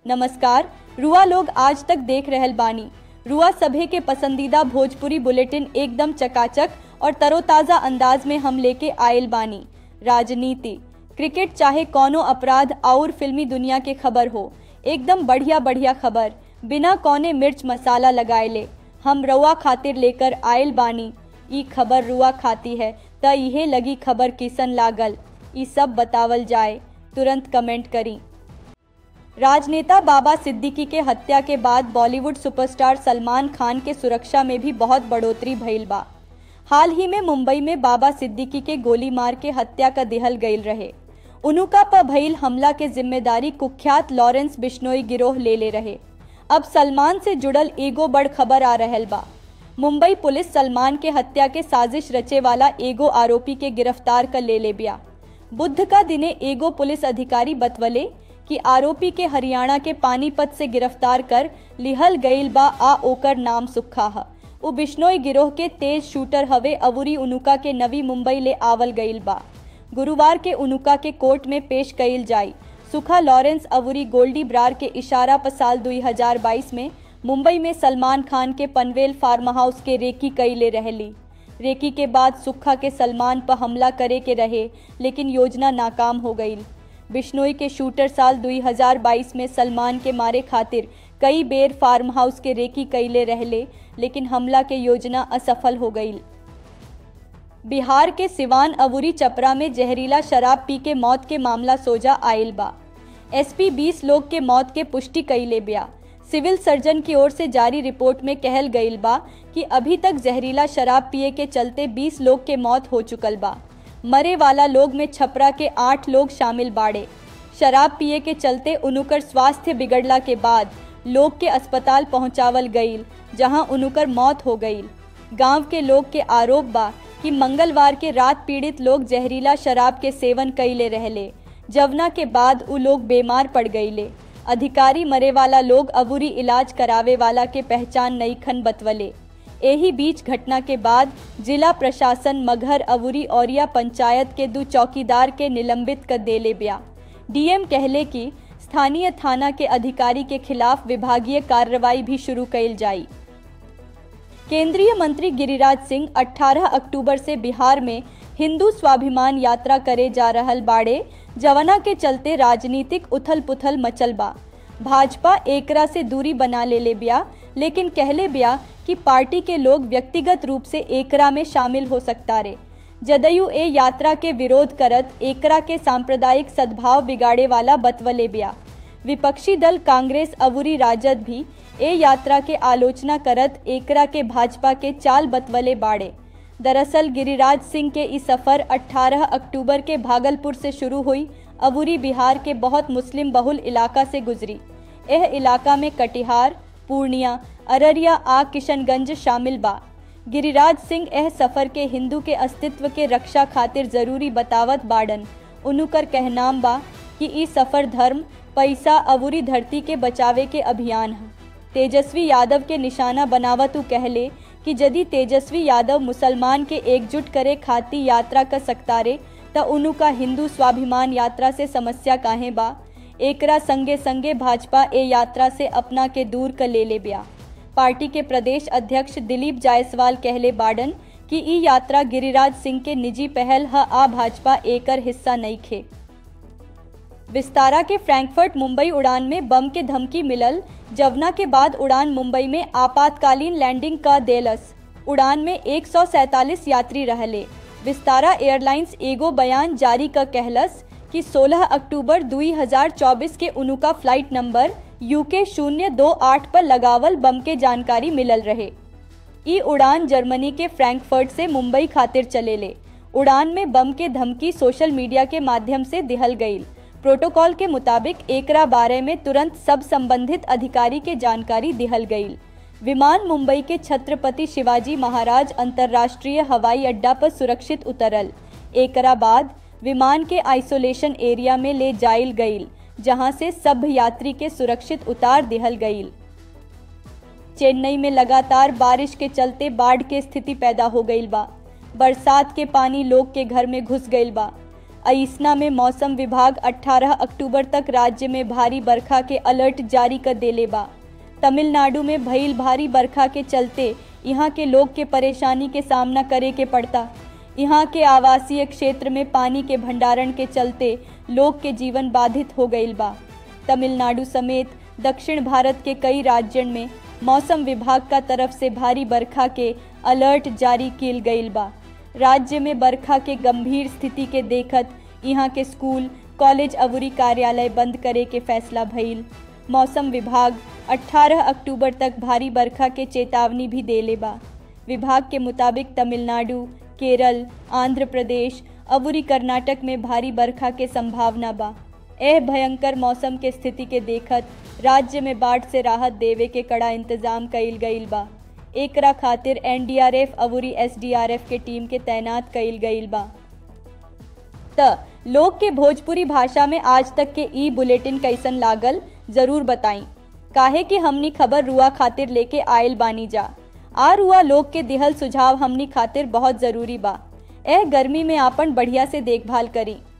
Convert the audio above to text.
नमस्कार रुआ लोग आज तक देख रहल बानी रुआ सभे के पसंदीदा भोजपुरी बुलेटिन एकदम चकाचक और तरोताजा अंदाज में हम लेके आयल बानी राजनीति क्रिकेट चाहे कौनो अपराध और फिल्मी दुनिया के खबर हो एकदम बढ़िया बढ़िया खबर बिना कौने मिर्च मसाला लगाएले हम रुआ खातिर लेकर आयल बानी ई खबर रुआ खाती है त इहे लगी खबर किसन लागल ई सब बतावल जाए तुरंत कमेंट करी राजनेता बाबा सिद्दीकी के हत्या के बाद बॉलीवुड सुपरस्टार सलमान खान के सुरक्षा में भी बहुत बढ़ोतरी भइल बा हाल ही में मुंबई में बाबा सिद्दीकी के गोली मार के हत्या का दिहल गईल रहे उनुका पर भइल हमला के जिम्मेदारी कुख्यात लॉरेंस बिश्नोई गिरोह ले ले रहे अब सलमान से जुड़ल एगो बड़ खबर आ रहल बा मुंबई पुलिस सलमान के हत्या के साजिश रचे वाला एगो आरोपी के गिरफ्तार कर ले ले बिया बुध का दिने एगो पुलिस अधिकारी बतवले कि आरोपी के हरियाणा के पानीपत से गिरफ्तार कर लिहल गईल बा आ ओकर नाम सुखा ह उ बिश्नोई गिरोह के तेज शूटर हवे अवुरी उनुका के नवी मुंबई ले आवल गईल बा गुरुवार के उनुका के कोर्ट में पेश कईल जाई सुखा लॉरेंस अवुरी गोल्डी ब्रार के इशारा पर साल 2022 में मुंबई में सलमान खान के पनवेल फार्म हाउस के रेकी कईले रहली रेकी के बाद सुखा के सलमान पर हमला करे के रहे लेकिन योजना नाकाम हो गई बिश्नोई के शूटर साल 2022 में सलमान के मारे खातिर कई बेर फार्म हाउस के रेकी कईले रहले लेकिन हमला के योजना असफल हो गई बिहार के सिवान अवुरी चपरा में जहरीला शराब पी के मौत के मामला सोजा आयल बा एसपी 20 लोग के मौत के पुष्टि कईले बिया सिविल सर्जन की ओर से जारी रिपोर्ट में कहल गईल बा कि अभी तक जहरीला शराब पिए के चलते 20 लोग के मौत हो चुकल बा मरे वाला लोग में छपरा के आठ लोग शामिल बाड़े शराब पिए के चलते उनुकर स्वास्थ्य बिगड़ला के बाद लोग के अस्पताल पहुंचावल गईल जहां उनुकर मौत हो गईल गांव के लोग के आरोप बा कि मंगलवार के रात पीड़ित लोग जहरीला शराब के सेवन कईले रहले जवना के बाद उ लोग बीमार पड़ गईले अधिकारी मरे वाला लोग अबूरी इलाज करावे वाला के पहचान नई खन बतवले एही बीच घटना के बाद जिला प्रशासन मगहर अवुरी औरिया पंचायत के दो चौकीदार के निलंबित कर देले बिया डीएम कहले कि स्थानीय थाना के अधिकारी के खिलाफ विभागीय कार्रवाई भी शुरू कईल जाई केंद्रीय मंत्री गिरिराज सिंह 18 अक्टूबर से बिहार में हिंदू स्वाभिमान यात्रा करे जा रहल बाड़े जवना के चलते राजनीतिक उथल पुथल मचल बा भाजपा एकरा से दूरी बना ले ले बिया लेकिन कहले बिया कि पार्टी के लोग व्यक्तिगत रूप से एकरा में शामिल हो सकता रे जदयू ए यात्रा के विरोध करत एकरा के सांप्रदायिक सद्भाव बिगाड़े वाला बतवले बिया विपक्षी दल कांग्रेस अवुरी राजद भी ए यात्रा के आलोचना करत एकरा के भाजपा के चाल बतवले बाड़े दरअसल गिरिराज सिंह के इस सफर 18 अक्टूबर के भागलपुर से शुरू हुई अबूरी बिहार के बहुत मुस्लिम बहुल इलाका से गुजरी यह इलाका में कटिहार पूर्णिया अररिया आ किशनगंज शामिल बा गिरिराज सिंह यह सफर के हिंदू के अस्तित्व के रक्षा खातिर जरूरी बतावत बाड़न उनुकर कहनाम बा कि ई सफर धर्म पैसा अबूरी धरती के बचावे के अभियान है तेजस्वी यादव के निशाना बनावत उ कहले कि यदि तेजस्वी यादव मुसलमान के एकजुट करे खाती यात्रा कर सकता रे त उनु का हिंदू स्वाभिमान यात्रा से समस्या काहे बा एकरा संगे संगे भाजपा ए यात्रा से अपना के दूर कर ले ले बिया पार्टी के प्रदेश अध्यक्ष दिलीप जायसवाल कहले बाडन कि ई यात्रा गिरिराज सिंह के निजी पहल ह आ भाजपा एकर हिस्सा नहीं खे विस्तारा के फ्रैंकफर्ट मुंबई उड़ान में बम के धमकी मिलल जवना के बाद उड़ान मुंबई में आपातकालीन लैंडिंग का देलस उड़ान में एक यात्री रहले विस्तारा एयरलाइंस एगो बयान जारी कर कहलस कि 16 अक्टूबर 2024 के उनुका फ्लाइट नंबर यूके शून्य दो आठ पर लगावल बम के जानकारी मिलल रहे ई उड़ान जर्मनी के फ्रैंकफर्ट से मुंबई खातिर चलेले उड़ान में बम के धमकी सोशल मीडिया के माध्यम से दिहल गईल प्रोटोकॉल के मुताबिक एकरा बारे में तुरंत सब संबंधित अधिकारी के जानकारी दिहल गईल विमान मुंबई के छत्रपति शिवाजी महाराज अंतर्राष्ट्रीय हवाई अड्डा पर सुरक्षित उतरल एकरा बाद विमान के आइसोलेशन एरिया में ले जाइल गईल जहां से सब यात्री के सुरक्षित उतार दिहल गईल चेन्नई में लगातार बारिश के चलते बाढ़ के स्थिति पैदा हो गईल बा बरसात के पानी लोग के घर में घुस गईल बा अइसना में मौसम विभाग 18 अक्टूबर तक राज्य में भारी बरखा के अलर्ट जारी कर देले बा तमिलनाडु में भइल भारी बरखा के चलते यहाँ के लोग के परेशानी के सामना करे के पड़ता यहाँ के आवासीय क्षेत्र में पानी के भंडारण के चलते लोग के जीवन बाधित हो गईल बा तमिलनाडु समेत दक्षिण भारत के कई राज्यन में मौसम विभाग का तरफ से भारी बरखा के अलर्ट जारी किल गईल बा राज्य में बरखा के गंभीर स्थिति के देखत यहाँ के स्कूल कॉलेज अवरी कार्यालय बंद करे के फैसला भइल मौसम विभाग 18 अक्टूबर तक भारी बरखा के चेतावनी भी देले बा विभाग के मुताबिक तमिलनाडु केरल आंध्र प्रदेश अवरी कर्नाटक में भारी बरखा के संभावना बा एह भयंकर मौसम के स्थिति के देखत राज्य में बाढ़ से राहत देवे के कड़ा इंतजाम कईल गईल बा एकरा खातिर एनडीआरएफ अवरी एसडीआरएफ के टीम के तैनात कईल गईल बा त लोग के भोजपुरी भाषा में आज तक के ई बुलेटिन कैसन लागल जरूर बताई काहे कि हमनी खबर रुआ खातिर लेके आयल बानी जा आ रुआ लोग के दिहल सुझाव हमनी खातिर बहुत जरूरी बा एह गर्मी में आपन बढ़िया से देखभाल करी